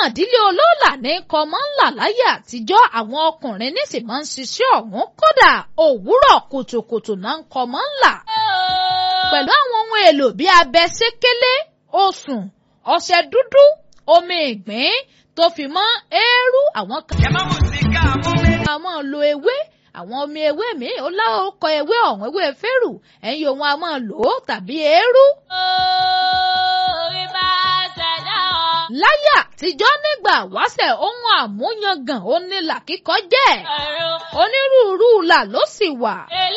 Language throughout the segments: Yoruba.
ìdílé olóòlà ní kọmọ ńlá láyé àtijọ́ àwọn ọkùnrin ní sì máa ń ṣiṣẹ́ ọ̀hún kódà òwúrọ̀ kùtùkùtù náà ń kọmọ ńlá pẹ̀lú àwọn ohun èlò bíi abẹ sékélé osùn ọṣẹ dúdú omi ìgbín tó fi mọ́ eérú àwọn kan. a máa lo ewé àwọn omi ewé mi ó láwọkọ ewé ọ̀hún ewé fẹ́rù ẹ̀yin òun a máa lò ó tàbí eérú. láyé àtijọ́ nígbà wáṣẹ̀ ohun àmúyangàn onílà kíkọ jẹ́ onírúurú là ló sì wà.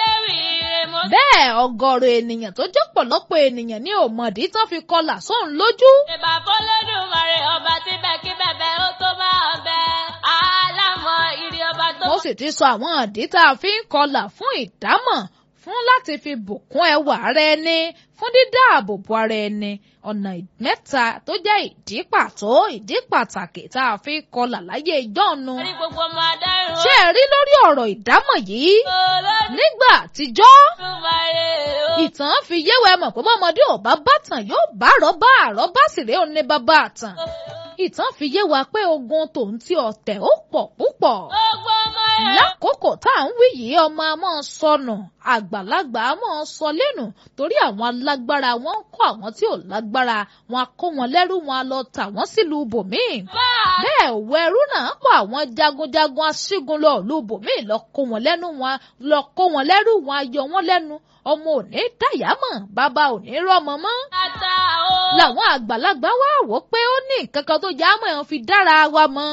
bẹ́ẹ̀ ọ̀gọ̀rọ̀ ènìyàn tó jẹ́ pọ̀lọpọ̀ ènìyàn ní òmòdí tán fi kọlà sóun lójú. ìbà fọlọ́dúnmọ̀rẹ́ ọba tí bẹ́ẹ̀ kí bẹ́ẹ̀ ó tó bá ọbẹ̀ alámọ̀ ìrì ọba tó. mo sì ti sọ àwọn ìdí tá a fi ń kọlà fún ìdámọ̀ fún láti fi bùkún ẹwà ara ẹni fún dídáàbòbò ara ẹni ọ̀nà mẹ́ta tó jẹ́ ìdí pàtó ìdí pàtàkì tá a fi ń kọlà láyé ìjọ́nu. orí gbogbo ọmọ adáhùn. ṣé ẹ rí lórí ọ̀rọ̀ ìdámọ̀ yìí nígbà àtijọ́ ìtàn fi yéwẹ mọ̀ pé bọ́mọdé ò bá bàtàn yóò bá àrọ́bá àrọ́bá sì rèé ó ní bàbá àtàn ìtàn fi yé wa pé ogun tòun ti ọ̀tẹ̀ ó pọ̀ púpọ̀ gbogbo ọmọ ẹ̀. lákòókò tá à ń wí yìí ọmọ a máa sọnù àgbàlagbà a máa sọ lẹ́nu torí àwọn alágbára wọn ń kó àwọn tí ò lágbára wọn a kó wọn lẹ́rú wọn a lọ tà wọ́n sílùú bòmíì bẹ́ẹ̀ òwò ẹrú náà pọ̀ àwọn jagunjagun aṣígun lọ ìlú bòmíì lọ kó wọn lẹ́nu wọn lọ kó wọn lẹ́rú wọn a yọ wọn lẹ́nu ọmọ ò ní dàyámọ̀ bàbá ò ní rọ́mọ mọ́ ata o. làwọn àgbàlagbà wá wò pé ó ní nǹkan kan tó já mọ́ ẹ̀ fi dára wa mọ́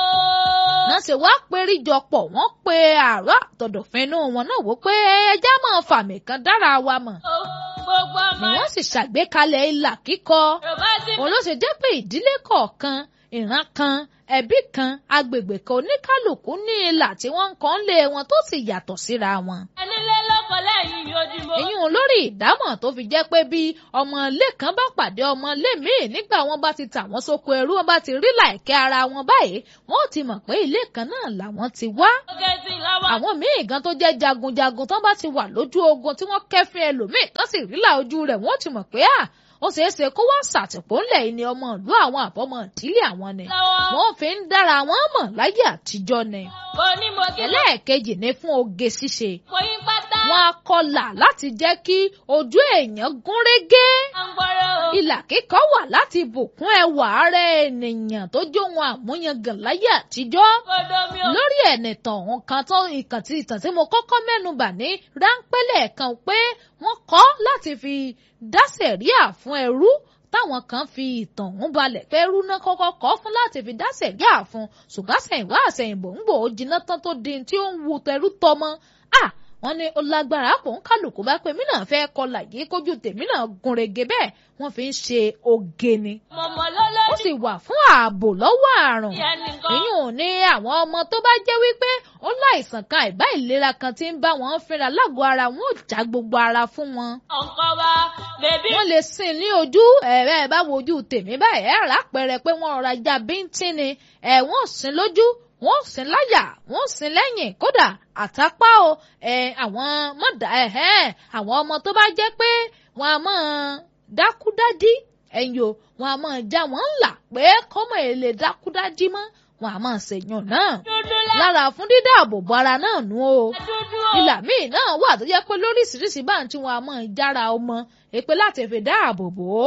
náà ṣe wá péríjọpọ̀ wọ́n pe àárọ̀ àtọ̀dọ̀fínú wọn náà wò pé ẹja máa fàmì kan dára wa mọ̀ gbogbo ọmọ ni wọ́n sì ṣàgbékalẹ̀ ìlà kíkọ yorùbá ti òun ló ṣe jẹ́ pé ìdílé kọ̀ọ̀kan ìran kan ẹbí kan agbègbè kan oníkálukú ní ìlà tí wọ́n ń kàn lé wọn tó sì yàtọ̀ síra wọn ẹnilé lọ́kọ̀ lẹ́yìn ojúmọ́. èyí ò lórí ìdámọ̀ tó fi jẹ́ pé bí ọmọ ilé kan bá pàdé ọmọ ilé míì nígbà wọn bá ti tà wọ́n sóko ẹrú wọn bá ti rí làìkẹ́ ara wọn báyìí wọn ò ti mọ̀ pé ilé kan náà làwọn ti wá. oge sí lọ́wọ́. àwọn míì gan tó jẹ́ jagunjagun tán bá ti wà lójú ogun tí wọ́n kẹ́fín ẹlòmíì tán sì rí là ojú rẹ̀ wọ́n ò ti mọ̀ pé à ó ṣeé ṣe kó wá ṣàtìpó ńlẹ̀ yìí ni ọmọ ìlú àwọn àbọ̀mọ̀ ìdílé àwọn ni lọ́wọ́. wọ́n fi ń dára wọn mọ̀ láyé àtijọ́ ni. mo ní mo kí lọ. ẹlẹ́ẹ̀kejì ni fún oge ṣíṣe mo yín pátá. wọn á kọlà láti jẹ́ kí ojú èèyàn gún régé. à ń gbọ́rọ̀ o. ìlà kíkọ wà láti bùkún ẹwà ara ènìyàn tó jó wọn àmúyangàn láyé àtijọ́. kodo mi o. lórí ẹ̀nìtàn òun kan tó ìkàn tí ìtàn tí mo kọ́kọ́ mẹ́nubà ní ráńpẹ́lẹ̀ kan pé wọ́n kọ́ láti fi dá sẹ̀ríà fún ẹrú táwọn kan fi ìtàn ọ̀hún balẹ̀ pé ẹrú náà kọ́kọ́ kọ́ fún láti fi dá sẹ̀ríà fún ṣùgbọ́n àsẹ̀yìnwá àsẹ̀yìnbó ń gbò ó jiná tán tó di tí ó ń wu tẹrú tọmọ à wọ́n ní ó lágbára pò ń kálukú bá pé mí náà fẹ́ kọlà yìí kójú tèmi náà gúnrégé bẹ́ẹ̀ wọ́n fi ń ṣe oge ni mọ̀mọ́ lọ́lọ́. ó sì wà fún ààbò lọ́wọ́ àrùn ìyẹn nìkan. èyí ò ní àwọn ọmọ tó bá jẹ́ wípé ó láìsàn kan àìbá ìlera kan tí ń bá wọn fínra lágọ̀ọ́ ara wọn ò já gbogbo ara fún wọn. ọ̀nkọ́ wa bèbí. wọ́n lè sìn ní ojú ẹ̀rẹ́ ẹ̀ bá wojú tèmi báyìí ẹ̀ rà pẹ̀rẹ̀ pé wọ́n rọra já bíntín ni ẹ̀ wọ́n sìn lójú wọ́n sìn láyà wọ́n sìn lẹ́yìn kódà àtàpá o ẹ̀ àwọn mọ̀dà ẹ̀hẹ́n àwọn ọmọ tó bá jẹ́ pé wọ́n á máa dákúdádí ẹ̀yìn o wọ́n á máa já wọ́n ńlá pé kọ́mọ èlé dákúdádí mọ́ wọ́n á máa ṣèyàn náà dúdú lá. lára fún dídáàbòbò ara náà nù o dúdú o. ìlà míì náà wà tó jẹ́ pé lóríṣiríṣi bá ń tí wọn a máa jára ọmọ èpè láti fi dáàbò bò ó.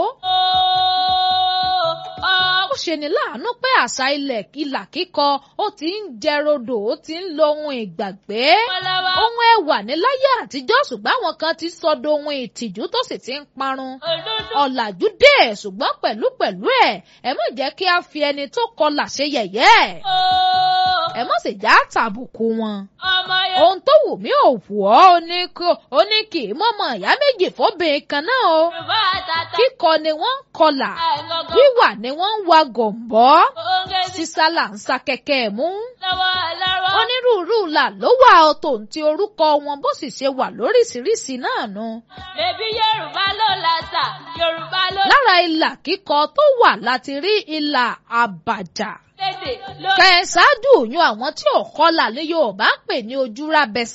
ooo. ó ṣe ní láàánú pé àṣà ilẹ̀ ìlà kíkọ ó ti ń jẹ rodò ó ti ń lo ohun ìgbàgbé. ọlọ́wọ́. ohun ẹwà ní láyé àtijọ́ ṣùgbọ́n àwọn kan ti sọdọ̀ ohun ìtìjú tó sì ti ń parun. òdúdú. ọ̀làjú dé ṣùgbọ́n pẹ̀lúpẹ̀lú ẹ̀ ẹ má jẹ́ kí a fi ẹni tó kọlà ṣe yẹ̀yẹ́ ooo. ẹ má sì já tàbùkù wọn ọmọ yẹn. ohun tó wù mí ò wù ọ́ ó ní kó- ó ní kì í mọ̀mọ́ ìyá méjì fóbìnrin kan náà o yorùbá àtàtà. kíkọ ni wọ́n ń kọlà àìgọ́gọ́. wíwà ni wọ́n ń wa gọ̀m̀bọ́ oge sí sísá là ń sa kẹ̀kẹ́ mú lọ́wọ́ lọ́wọ́. onírúurú là ló wà ó tòun ti orúkọ wọn bó sì ṣe wà lóríṣiríṣi náà nu bèbí yorùbá ló làtà yorùbá ló lára ìlà kíkọ tó wà láti rí ìlà àbàjá lédè ló. kẹsàájú yún àwọn tí ò kọlà ní Yorùbá ń pè ní ojúra bẹsà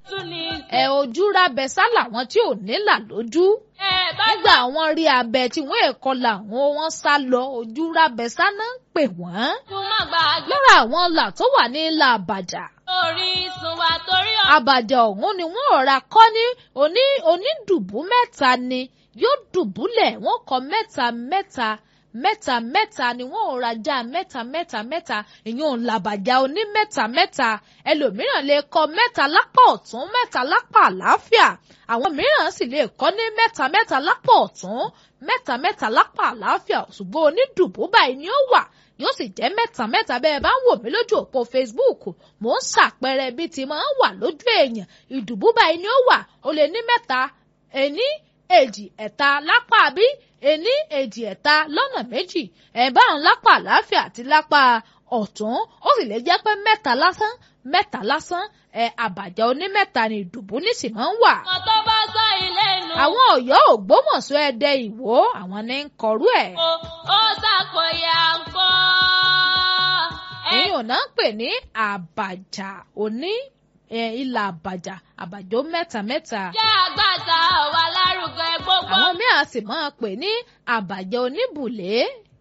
tún ní. ẹ ojú rábẹ sá làwọn tí ò nílà lójú ẹ bá nígbà àwọn rí abẹ tí wọn èkó làwọn wọn sá lọ ojú rábẹ sá náà ń pè wọn tún má gbàgbé lára àwọn là tó wà ní ilà àbàjá orísun wa torí ọ̀. àbàjá ọ̀hún ni wọ́n rọra kọ́ ní oní onídùbú mẹ́ta ni yóò dùbúlẹ̀ wọ́n kọ́ mẹ́ta mẹ́ta mẹ́ta mẹ́ta ni wọ́n rọra já mẹ́ta mẹ́ta mẹ́ta ìyẹn làbàjá oní mẹ́ta mẹ́ta ẹlòmíràn lè kọ́ mẹ́ta lápá ọ̀tún mẹ́ta lápá àlàáfíà àwọn mìíràn sì lè kọ́ ní mẹ́ta mẹ́ta lápá ọ̀tún mẹ́ta mẹ́ta lápá àlàáfíà ṣùgbọ́n onídùbú báyìí ni ó wà yóò sì jẹ́ mẹ́ta mẹ́ta bẹ́ẹ̀ bá ń wò mí lójú òpó Facebook mò ń ṣàpẹẹrẹ bí ti máa ń wà lójú èèyàn ìdùbú báyìí ni ó wà ó lè ní mẹ́ta ení èjì ẹ̀ta lápá bí ení èjì ẹ̀ta lọ́nà méjì ẹ̀bá ń lápá àlàáfíà àti lápá ọ̀tún ó sì lè jẹ́ pé mẹ́ta lásán mẹ́ta lásán ẹ̀ àbàjá onímẹ́ta ni ìdùbú nísì máa ń wà. ọmọ tó bá sọ ilé nu. àwọn Ọ̀yọ́ Ògbómọ̀ṣọ́ Ẹdẹ Ìwó àwọn ní ń kọrú ẹ̀. ó ó ṣàkóyà ńkọ́. ẹ èyí ò náà ń pè ní àbàjá òní ilà àbàjá àbàjó mẹ́ta mẹ́ta. jẹ́ àgbàtà wà lárugẹ gbogbo. àwọn míì á sì máa pè ní àbàjá oníbùlé.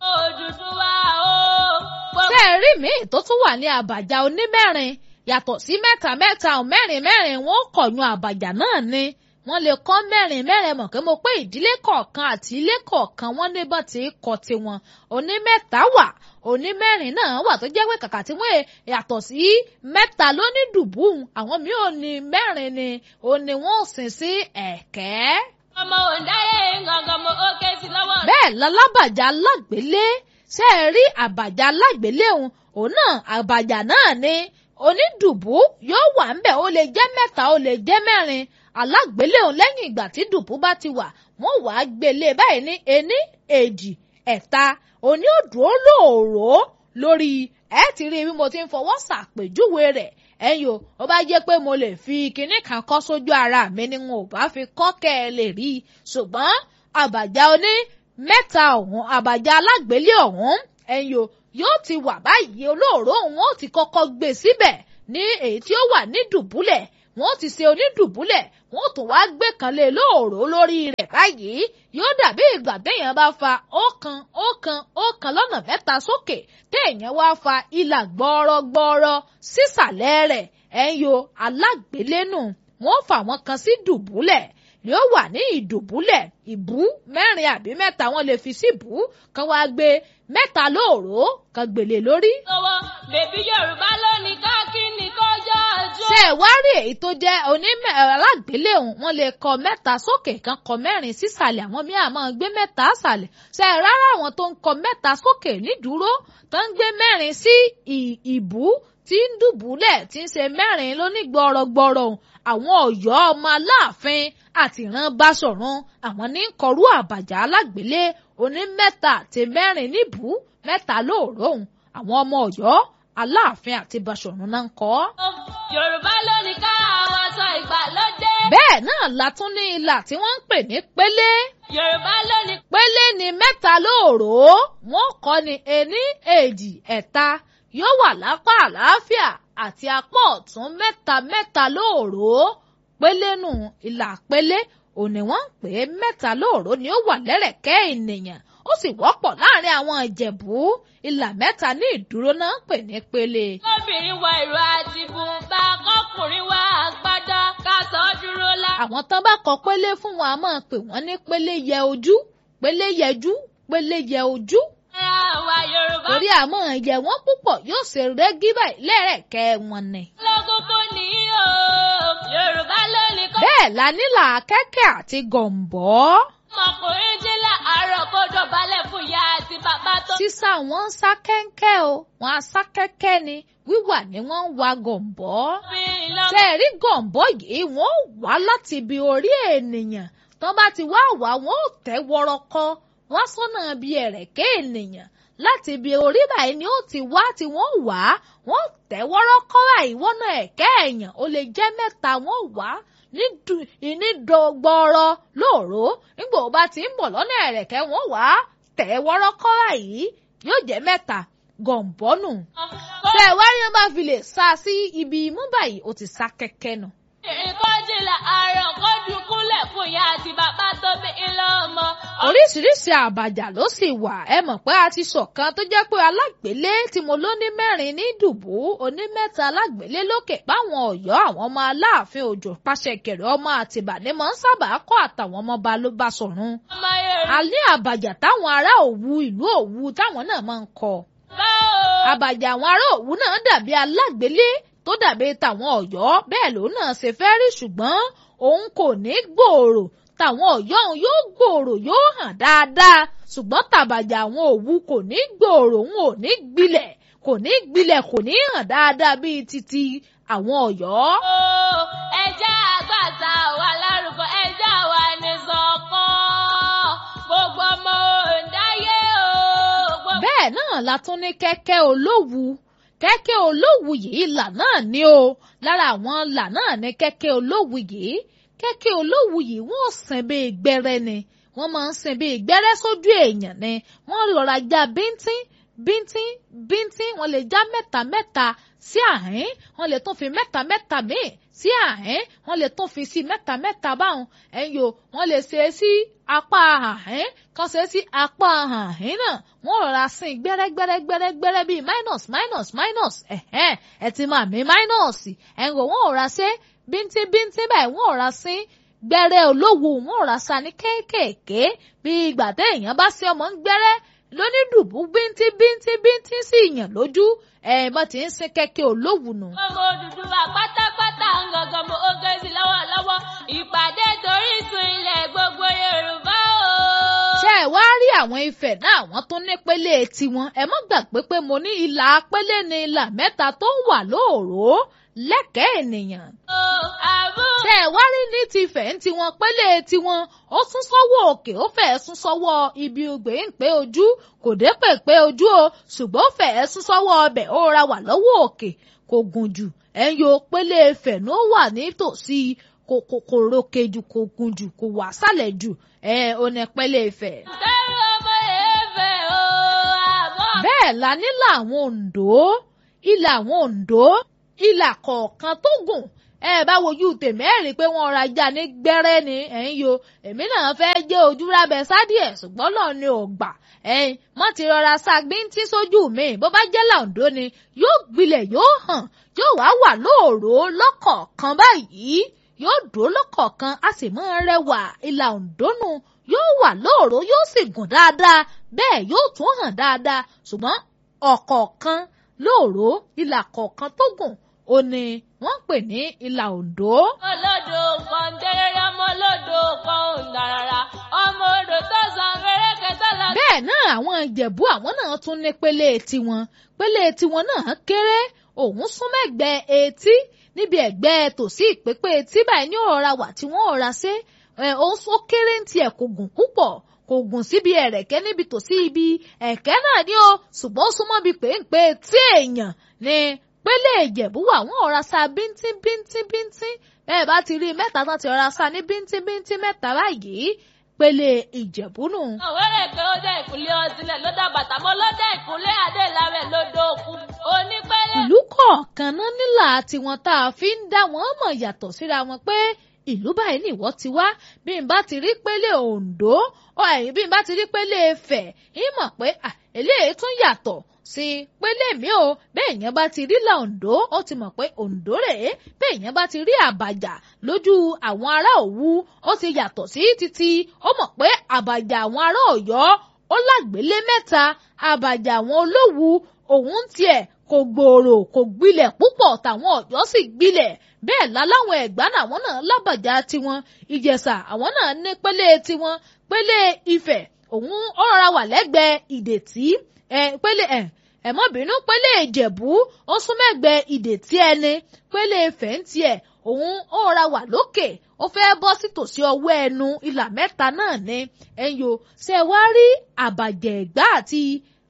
Odùduwà o. gbogbo ṣé ẹ rí míì tó tún wà ní àbàjá onímẹ́rin yàtọ̀ sí mẹ́ta mẹ́ta ò mẹ́rin mẹ́rin wọn ó kọ̀yún àbàjá náà ni wọ́n lè kọ́ mẹ́rin mẹ́rin mọ̀ pé mo pé ìdílé kọ̀ọ̀kan àti ilé kọ̀ọ̀kan wọ́n ní bọ́n ti kọ́ tiwọn òní mẹ́ta wà òní mẹ́rin náà wà tó jẹ́ pé kàkà tí wọ́n yàtọ̀ sí mẹ́ta ló ní dùbùn àwọn míì ò ní mẹ́rin ni òní wọ́n ò sìn sí ẹ̀kẹ́. ọmọ òǹdáyé gangan mo ó ké sí lọ́wọ́. bẹ́ẹ̀ lálábàjá lágbélé ṣé ẹ rí àbàjá lágbélé òun òun náà àbàjá náà ni onídùbú yóò wà ńbẹ̀ ó lè jẹ́ mẹ́ta ó lè jẹ́ mẹ́rin alágbélé òun lẹ́yìn ìgbà tí dùbú bá ti wà wọ́n wà á gbélé báyìí ní ení èjì ẹ̀ta òní òdùó lóòró lórí ẹ ti rí bí mo ti ń fọwọ́ ṣàpèjúwe rẹ̀ ẹ̀yin o ó bá jẹ́ pé mo lè fi kinní kan kọ́ sójú ara mi ni n ò bá fi kọ́ kẹ́ ẹ lè rí i ṣùgbọ́n àbàjá oní mẹ́ta ọ̀hún àbàjá alágbélé ọ̀hún ẹ̀yin o yóò ti wà báyìí olóòró òun ó ti kọ́kọ́ gbé síbẹ̀ ní èyí tí ó wà ní dùbúlẹ̀ wọ́n ti ṣe onídùbúlẹ̀ wọ́n tún wá gbé kan lé lóòró lórí rẹ̀ báyìí yóò dàbí ìgbà téèyàn bá fa ọ̀kan ọ̀kan ọ̀kan lọ́nà mẹ́ta sókè téèyàn wá fa ìlà gbọ́ọ́rọ́gbọ́ọ́rọ́ sísàlẹ̀ rẹ̀ ẹ̀yọ alágbélénù wọ́n fà wọ́n kan sí dùbúlẹ̀ yóò wà ní ìdùbúlẹ̀ ìbú mẹ́rin àbí mẹ́ta wọ́n lè fi sí ìbú kan wá gbé mẹ́ta lóòró kan gbèlè lórí lọ́wọ́ bèbí Yorùbá lónìí káàkiri kọjá ọjọ́. ṣé ẹ wá rí èyí tó jẹ́ onímọ̀ alágbéléhùn wọ́n lè kọ mẹ́ta sókè kan kọ mẹ́rin sísàlẹ̀ àwọn míì àmọ́ gbé mẹ́ta sàlẹ̀ ṣé ẹ rárá àwọn tó ń kọ mẹ́ta sókè nídúró tó ń gbé mẹ́rin sí ìbú tí ń dùbúlẹ̀ tí ń ṣe mẹ́rin lóní gbọ́rọ̀gbọ́rọ̀ àwọn Ọ̀yọ́ ọmọ Aláàfin àti ìran Báṣọ̀run àwọn ní kọrú àbàjá alágbélé oní mẹ́ta àti mẹ́rin níbú mẹ́ta lóòróhùn àwọn ọmọ Ọ̀yọ́ Aláàfin àti Báṣọ̀run náà ń kọ ọ́. Yorùbá lónìí ká àwọn aṣọ ìgbàlódé. bẹ́ẹ̀ náà la tún ní ìlà tí wọ́n ń pè ní pélé. Yorùbá lónìí. pélé ni mẹ́ta lóòró wọ́n kọ́ ni ení èjì ẹ̀ta yóò wà lápá àlàáfíà àti apá ọ̀tún mẹ́ta mẹ́ta lóòró pélé nù ìlà pélé òní wọ́n ń pè é mẹ́ta lóòró ni ó wà lẹ́rẹ̀kẹ́ ènìyàn ó sì wọ́pọ̀ láàrin àwọn ìjẹ̀bú ìlà mẹ́ta ní ìdúró náà ń pè ní pélé. kóbìnrin wọ ìró àti bùnbà kọkùnrin wọ àgbádá ká sọ dúró lá. àwọn tán bá kọ pélé fún wọn a máa pè wọ́n ní pélé yẹ ojú pélé yẹjú pélé yẹ ojú àwa Yorùbá. torí àmọ́ yẹ wọ́n púpọ̀ yóò ṣe rẹ́gí báyìí lẹ́rẹ̀kẹ́ wọn ni. lọ́gùnkùn ní o Yorùbá lónìí kọ́. bẹ́ẹ̀ la nílà kẹ́kẹ́ àti gọ̀m̀bọ́. ọmọkùnrin jí láàárọ̀ kó dọ̀bálẹ̀ fún ìyá àti bàbá tó. sísá wọn ń sá kẹ́ńkẹ́ o wọn á sá kẹ́kẹ́ ni wíwà ni wọ́n ń wa gọ̀m̀bọ́. fi lọ. ṣe rí gọ̀m̀bọ́ yìí wọ́n wá láti ibi orí ènìyàn tán bá ti wá wá wọn ò tẹ́ wọ́rọ́kọ́ wá sọ́nà bíi ẹ̀rẹ̀kẹ́ ènìyàn láti ibi orí báyìí ni ó ti wá tí wọ́n wá wọ́n tẹ́ wọ́rọ́kọ́ báyìí wọ́nà ẹ̀kẹ́ èèyàn ó lè jẹ́ mẹ́ta wọ́n wá nídọ̀gbọ̀rọ̀ lóòró nígbà ó bá ti ń bọ̀ lọ́nà ẹ̀rẹ̀kẹ́ wọ́n wá tẹ́ wọ́rọ́kọ́ báyìí yóò jẹ́ mẹ́ta gọ̀m̀bọ́nù tẹ́ ẹ wá rí wọn bá fi lè sá sí ibi imú báyìí ó ti sá kẹ́kẹ́ nù ìkọ́jìlá àrùn kọ́jú kúnlẹ̀ fún ìyá àti bàbá tó bí ilé ọmọ. oríṣiríṣi àbàjá ló sì wà ẹ mọ̀ pé a ti sọ̀kan tó jẹ́ pé alágbélé tí mo ló ní mẹ́rin ní dùbú onímẹ́ta alágbélé lókè páwọn ọ̀yọ́ àwọn ọmọ aláàfin òjò pàṣẹ kẹrẹ ọmọ àtìbà ni mọ̀ ń sábà kọ́ àtàwọn ọmọ balóbá sọ̀run. ọmọ yorùbá a ní àbàjá táwọn ará òwu ìlú òwu táwọn náà máa ń kọ. o. àbàjá àwọn ará òwu náà dàbí alágbélé tó dàbí tàwọn ọ̀yọ́ bẹ́ẹ̀ lòun náà ṣe fẹ́ rí ṣùgbọ́n òun kò ní gbòòrò tàwọn ọ̀yọ́ òun yóò gbòòrò yóò hàn dáadáa ṣùgbọ́n tàbàjà àwọn òwu kò ní gbòòrò òun ò ní gbilẹ̀ kò ní gbilẹ̀ kò ní hàn dáadáa bíi titi àwọn ọ̀yọ́. o ẹjẹ́ àgbàtà wà lárúkọ ẹjẹ́ wà ní sọ̀kan gbogbo ọmọ òǹdáyé o. gbogbo bẹ́ẹ̀ náà la tún ní kẹ́kẹ́ olówu kẹ́kẹ́ olówu yìí là náà ní o lára àwọn là náà ní kẹ́kẹ́ olówu yìí kẹ́kẹ́ olówu yìí wọ́n sìn bíi gbẹ́rẹ́ ni wọ́n máa ń sìn bíi gbẹ́rẹ́ sójú èèyàn ni wọ́n lọ́ra já bíntín bíntín bíntín wọ́n lè já mẹ́ta mẹ́ta sí àhín wọ́n lè tún fi mẹ́ta mẹ́ta míì sí àhín wọ́n lè tún fi sí mẹ́ta mẹ́ta báwọn ẹ̀yọ́ wọ́n lè ṣe é sí apá àhín kan ṣe é sí apá àhín náà wọ́n rọra sin gbẹ́rẹ́gbẹ́rẹ́gbẹ́rẹ́ bíi minus minus minus ẹ̀hẹ́n ẹ̀ ti máa mi minus ẹ̀ǹgò wọ́n rọra ṣe bíntín bíntín báyìí wọ́n rọra sin gbẹ́rẹ́ olówó wọ́n rọra sa ní kéékèèké bí ìgbà téèyàn bá sí ọmọ ń gbẹ́rẹ́ lónídùbú bíntín bíntín bíntín sí ìyàn lójú ẹ̀ bọ́ ti ń sin kẹ́kẹ́ olówó nù. ọmọ Odùduwà pátápátá ń gangan mo oge sí lọ́wọ́lọ́wọ́ ìpàdé torí sun ilẹ̀ gbogbo Yorùbá o. ṣé ẹ wá rí àwọn ifẹ̀ náà wọ́n tún ní pélé tiwọn ẹ mọ́ gbàgbé pé mo ní ìlà pélé ní ìlà mẹ́ta tó ń wà lóòró lẹ́kẹ̀ẹ́ ènìyàn. o àbú. ṣé ẹ wá rí ní ti fẹ̀ ń tiwọn pélé tiwọn ó sún sọ́wọ́ òkè ó fẹ́ sún sọ́wọ́ ibi ògbé ń pé ojú kò dé pè pé ojú o ṣùgbọ́n ó fẹ́ sún sọ́wọ́ ọbẹ̀ ó ra wà lọ́wọ́ òkè kò gùn jù ẹ̀ ń yo pélé fẹ̀ ló wà nítòsí kò kò kò rókè jù kò gùn jù kò wà sálẹ̀ jù ẹ̀ ò ní pélé fẹ̀. Dẹ́rù ọmọ èèfẹ̀ o àbọ̀. bẹ́ẹ̀ la nílà àwọn Oǹdó ilà àwọn Oǹdó ilà kọ̀ọ̀kan tó gùn ẹ bá wojú tèmi ẹ rí i pé wọ́n ra já ní gbẹ́rẹ́ ni ẹ̀ ń yo èmi náà fẹ́ jẹ́ ojú rábẹ́ sádìẹ̀ ṣùgbọ́n náà ni ò gbà ẹ̀yin mọ́ ti rọra ṣàgbíntí sójú mi bó bá jẹ́ làǹdó ni yóò gbilẹ̀ yóò hàn yóò wá wà lóòró lọ́kọ̀ọ̀kan báyìí yóò dúró lọ́kọ̀ọ̀kan a sì máa rẹwà ìlà Oǹdó nù yóò wà lóòró yóò sì gùn dáadáa bẹ́ẹ̀ yóò tún hàn dáadáa ṣùgbọ́n ọ̀kọ̀ọ̀kan lóòró ìlà kọ̀ọ̀kan tó gùn ó ní wọ́n ń pè ní ìlà Oǹdó. olódò kan dẹ́rẹ́rẹ́ ọmọ olódò kan ò dàrárá ọmọ odò tó san fẹ́rẹ́kẹ́ tó lọ. bẹ́ẹ̀ náà àwọn ìjẹ̀bú àwọn náà tún ní pélé tiwọn pélé tiwọn náà kéré òun sún mẹ́gbẹ́ etí níbi ẹ̀gbẹ́ tòsí ìpépé etí báyìí ní ọ̀rọ̀ wà tí wọ́n ọ̀ra ṣe òun ó kéré ń tiẹ̀ kò gùn púpọ̀ kò gùn síbi ẹ̀rẹ̀kẹ́ níbi tòsí ibi ẹ̀kẹ́ náà ni ó ṣùgbọ́n ó súnmọ́ bíi péńpé tí èèyàn ni pélé ìjẹ̀bú wà wọ́n ọ̀ra sa bíntín bíntín bíntín bẹ́ẹ̀ bá ti rí i mẹ́ta tán ti ọ̀ra sa ní bíntín bíntín mẹ́ta báyìí pélé ìjẹ̀bú nù. òwúrẹ̀ pé ó dé ìkúnlẹ̀ ọtílẹ̀ ló dá bàtà mọ́ ló dé ìkúnlẹ̀ adéláwẹ̀ ló dókun onípẹ́lẹ́. ìlú kọ̀ọ̀kan náà nílà tiwọn tá a fi ń dá wọn mọ̀ yàtọ̀ síra wọn pé ìlú báyìí ni ìwọ ti wá bí n bá ti rí pélé Oǹdó ọ ẹ̀yìn bí n bá ti rí pélé Ifẹ̀ ń mọ̀ pé eléyìí tún yàtọ̀ sí pélé mi o bẹ́ẹ̀ yẹn bá ti rí là Oǹdó ó ti mọ̀ pé Oǹdó rèé bẹ́ẹ̀ yẹn bá ti rí àbàjá lójú àwọn ará Òwu ó ti yàtọ̀ sí títí ó mọ̀ pé àbàjá àwọn ará Ọ̀yọ́ ó lágbélé mẹ́ta àbàjá àwọn Olówu òun tiẹ̀ kò gbòòrò kò gbilẹ̀ púpọ̀ tàwọn Ọ̀yọ́ sì gbilẹ̀ bẹ́ẹ̀ láláwọn Ẹ̀gbá làwọn náà lábàjá tiwọn Ìjẹ̀ṣà àwọn náà ní pélé tiwọn pélé Ifẹ̀ òun ọ̀rọ̀ wà lẹ́gbẹ̀ẹ́ Ìdètí ẹ̀ pélé ẹ̀ ẹ̀ mọ́ bínú pélé Ìjẹ̀bú ó sún mẹ́gbẹ̀ẹ́ Ìdètí ẹni pélé Ifẹ̀ ń tiẹ̀ òun ọ̀rọ̀ wà lókè ó fẹ́ bọ́ sí tòsí ọwọ́ ẹnu ìlà mẹ́ta náà ni ẹ̀yọ́ ṣe wá rí àbàjẹ́ Ẹ̀gbá àti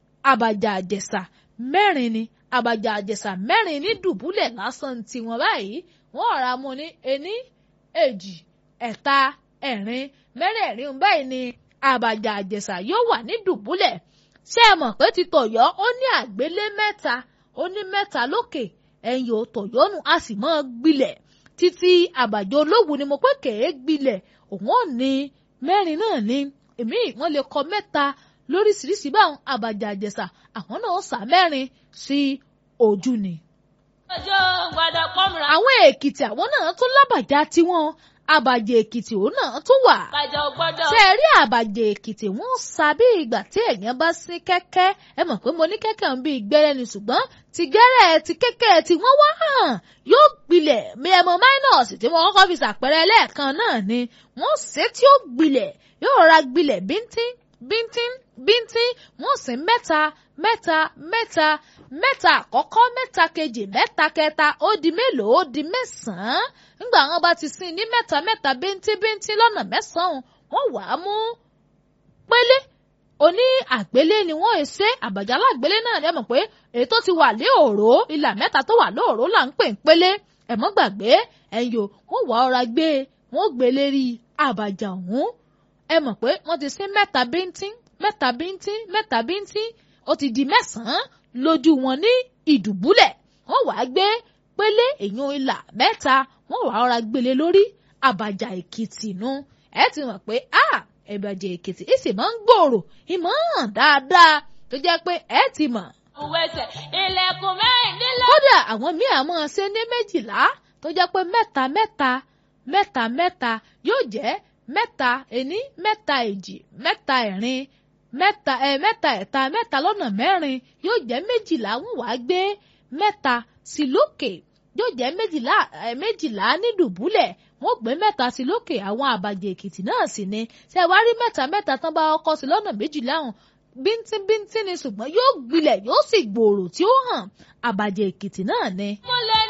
àbàjá Àjẹ̀ṣà mẹ́rin ni àbàjá àjẹsà mẹ́rin ní dùbúlẹ̀ lásán tiwọn báyìí wọ́n ọ̀rá mu ní ení èjì ẹ̀ta ẹ̀rin mẹ́rẹ̀ẹ̀rin báyìí ni àbàjá àjẹsà yóò wà ní dùbúlẹ̀ ṣé ẹ mọ̀ pé ti tọ̀yọ́ ó ní àgbélé mẹ́ta ó ní mẹ́ta lókè ẹ̀yìn ò tọ̀yọ́nù a sì mọ́ gbilẹ̀ títí àbàjọ olówù ni mo pé kèé gbilẹ̀ òun ò ní mẹ́rin náà ní èmi wọ́n lè kọ mẹ́ta lóríṣiríṣi báwọn àbàjá àjẹsà àwọn náà sá mẹ́rin sí ojú ni. ọjọ́ gbọ́dọ̀ pọ́nmùrà. àwọn èkìtì àwọn náà tún lábàjá tiwọn àbàjẹ́ èkìtì òun náà tún wà. bàjẹ́ ò gbọ́dọ̀. ṣé ẹ rí àbàjẹ́ èkìtì wọ́n sá bí ìgbà tí èèyàn bá sí kẹ́kẹ́ ẹ mọ̀ pé mo ní kẹ́kẹ́ ń bí gbẹ́rẹ́ ni ṣùgbọ́n ti gẹ́rẹ́ ti kẹ́kẹ́ tí wọ́n wá hàn yóò gbilẹ̀ mímọ minus tí wọ́n kọ́kọ́ fi ṣàpẹrẹ lẹ́ẹ̀kan náà ni wọ́n ṣe tí ó gbilẹ̀ yóò ra gbilẹ̀ bíntín bíntín bíntín wọ́n sì mẹ́ta mẹ́ta mẹ́ta mẹ́ta àkọ́kọ́ mẹ́ta kejì mẹ́ta kẹta ó di mélòó ó di mẹ́sàn-án nígbà wọn bá ti sin ní mẹ́ta mẹ́ta bíntín bíntín lọ́nà mẹ́sàn-án wọ́n wà á mú pélé oní àgbélé ni wọ́n è ṣe àbàjálá àgbélé náà ni ẹ mọ̀ pé èyí tó ti wà lé òró ìlà mẹ́ta tó wà lóòró là ń pè ń pélé ẹ mọ́ gbàgbé ẹ̀yọ́ wọ́n wà ọ́ra gbé wọ́n gbé lérí àbàjá ọ̀hún ẹ mọ̀ pé wọ́n ti sin mẹ́ta bíntín mẹ́ta bíntín mẹ́ta bíntín ó ti di mẹ́sàn-án lójú wọn ní ìdùbúlẹ̀ wọ́n wàá gbé pélé èyàn ìlà mẹ́ta wọ́n wàá rọra gbélé lórí àbàjá èkìtì nu ẹ ti mọ̀ pé a àbàjá èkìtì ìsì máa ń gbòòrò ìmọ̀ hàn dáadáa tó jẹ́ pé ẹ ti mọ̀. òwẹsẹ̀ ilẹ̀kùn mẹ́rìndínlẹ́. kódà àwọn míì àmọ́ ṣe ní méjìlá tó jẹ́ pé mẹ́ta mẹ́ta mẹ́ta mẹ́ta yóò jẹ́ mẹ́ta ení mẹ́ta èjì mẹ́ta ẹ̀rin mẹ́ta ẹ̀ mẹ́ta ẹ̀ta mẹ́ta lọ́nà mẹ́rin yóò jẹ́ méjìlá wọ́n wàá gbé mẹ́ta sí lókè yóò jẹ́ méjìlá ẹ̀ méjìlá ní dùbúlẹ̀ wọ́n gbé mẹ́ta sí lókè àwọn àbàjẹ́ èkìtì náà sì ni ṣé wàá rí mẹ́ta mẹ́ta tán bá ọkọ sí lọ́nà méjìlá hàn bíntín bíntín ni ṣùgbọ́n yóò gbilẹ̀ yóò sì gbòòrò tí ó hàn àbàjẹ́ èkìtì náà ni. mo lè